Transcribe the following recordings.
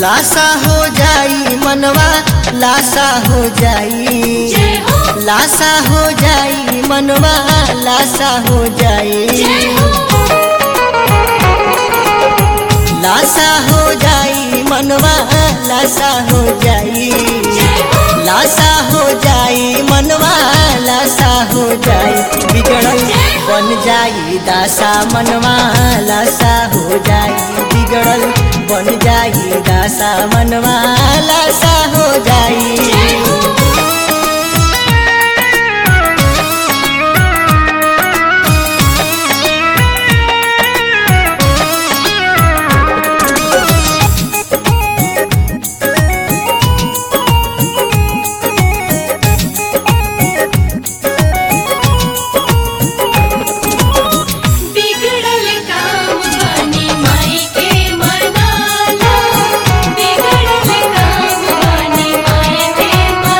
लाशा हो जाई मनवा लाशा हो जाई जय हो लाशा हो जाई मनवा लाशा हो जाई जय हो लाशा हो जाई मनवा लाशा हो जाई जय हो लाशा हो जाई मनवा लाशा हो जाई बिगड़ल बन जाई दासा मनवा लाशा हो जाई बिगड़ल बन जाई दासा मनवा लाशा हो जाई बिगड़ल काम बानी माई के मनाला बिगड़ल काम बानी माई के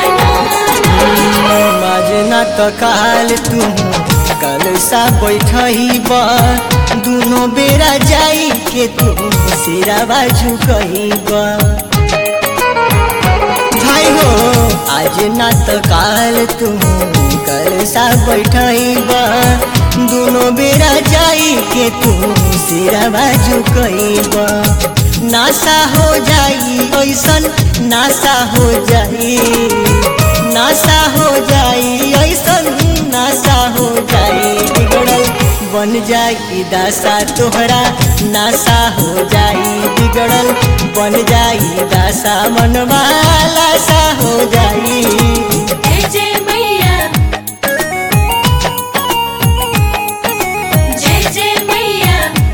मनाला मजना तो काल तुम कल सा बैठही बा दुनो बेरा जाई के तुम सिरावा झुकही बा भाई हो आज ना तो काल तुम कल सा बैठही बा दुनो बेरा जाई के तुम सिरावा झुकही बा नासा हो जाई ऐसन नासा हो जाई नासा हो जाई ऐसन नासा हो जाई बिगड़ल बन जाई दासा तोहरा नासा हो जाई बिगड़ल बन जाई दासा मनवा लासा हो जाई जय जय मैया जय जय मैया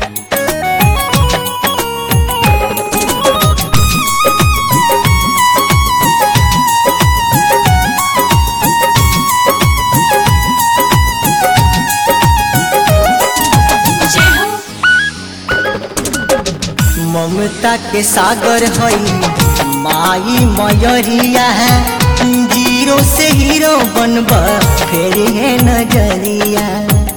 जय हो ममता के सागर हई माई मयरिया है जीरो से हीरो बनब फेर है नजरिया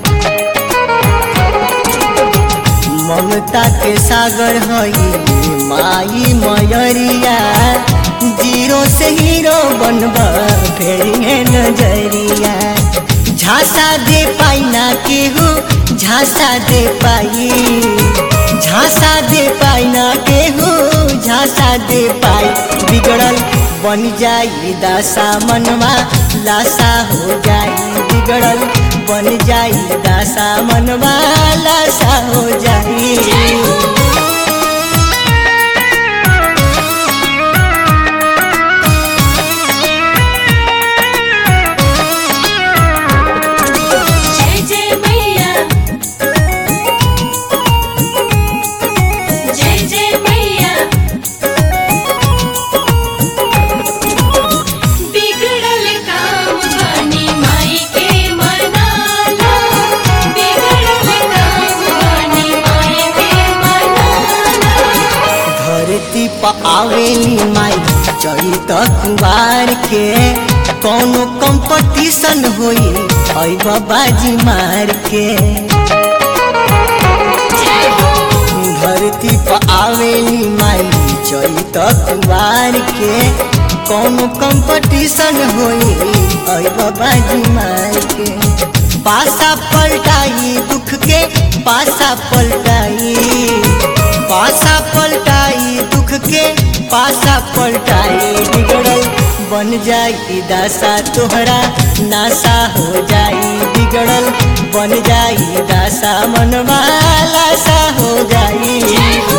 ममता के सागर हई माई मयरिया जीरो से हीरो बनब फेर है नजरिया झांसा दे पाई ना केहू झांसा दे पाई झांसा दे पाई ना केहू झांसा दे पाई बिगड़ल बन जाई दासा मनवा लाशा हो जाई बिगड़ल बन जाई दासा मनवा लाशा हो जाई जय जय मैया जय जय मैया बिगड़ल काम बानी माई के मनाला बिगड़ल काम बानी माई के मनाला धरती पर आवेली माई चढ़ी त कुवार के कौनो कंपटीशन होई आई बाबाजी मार के जय हो धरती पर आवेली माई चढ़ी त कुवार के कौनो कंपटीशन होई आई बाबाजी मार के पासा पलटाई दुख के पासा पलटाई पासा पलटाई दुख के पासा पलटाई बिगड़ल बन जाई दासा तोहरा नासा हो जाई बिगड़ल बन जाई दासा मनवा लाशा हो जाई जय हो